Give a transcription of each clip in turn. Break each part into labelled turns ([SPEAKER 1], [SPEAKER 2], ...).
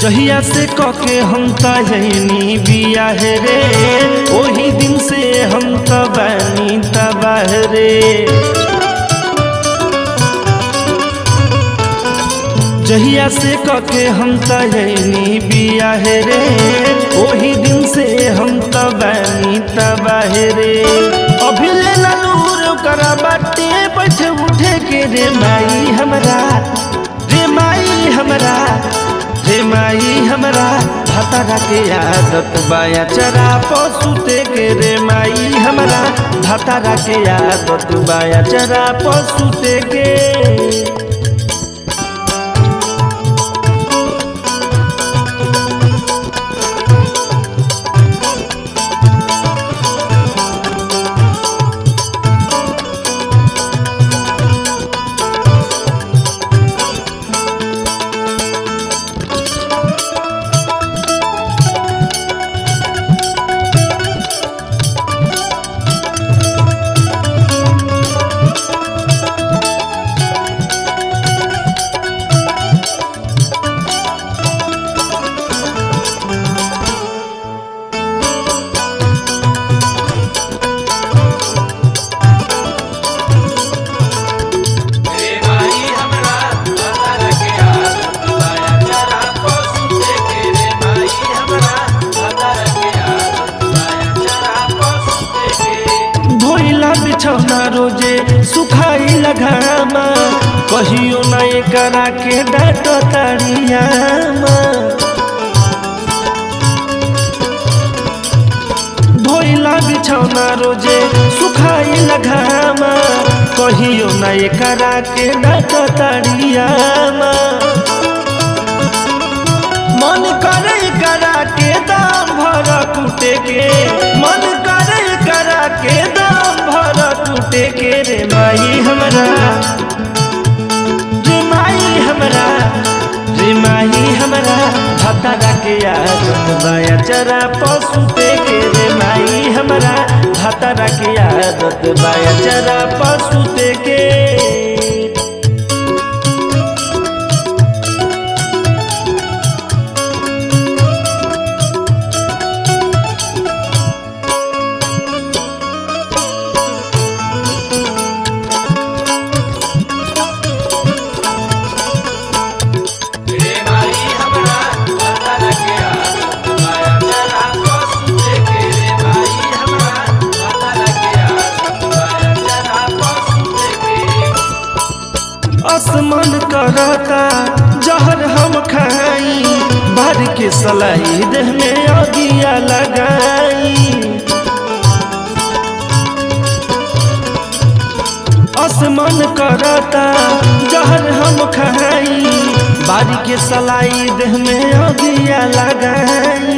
[SPEAKER 1] जहिया से कके हम तहनी बियाह रे ओही दिन से हम त बानी तबाह रे जहिया से कके हम तहनी बियाह रे ओही दिन से हम त बानी तबाह रे अभी ले लूर करा बाटे बैठ उठे के रे माई हमरा रे माई हमरा रे माई हमरा भतरा के आदत बाया चरा पशुते के रे माई हमरा भतरा के आदत बाया चरा पशुते के धोइला बिछौना रोजे सुखाई लगामा कहियो ना करा के डाट ताड़ियामा धोइला बिछौना रोजे सुखाई लगामा कहियो ना करा के डाट ताड़ियामा मन करे करा के दाम भर कुटे के मन करे करा के दाम भर कुटे के रे माई हमरा रे माई हमरा रे माई हमरा भतरा के आदत बाया चरा पशुते के रे माई हमरा भतरा के आदत बाया चरा पशुते के आसमान करता जहर हम खाई भर के सलाई देह में अगिया लगाई आसमान करता जहर हम खाई बारी के सलाई देह में अगिया लगाई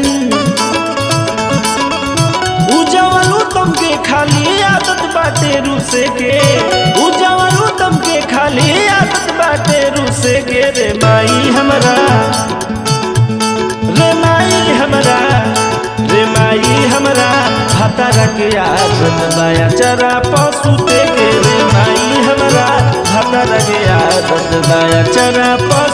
[SPEAKER 1] उजवल उत्तम के खाली आदत बाटे रूसे के उजवल उत्तम के खाली आदत बाटे रूसे के रे माई हमरा रे माई हमरा रे माई हमरा भतरा के आदत बाया चरा पशुते के रे माई हमरा भतरा के आदत बाया चरा पशु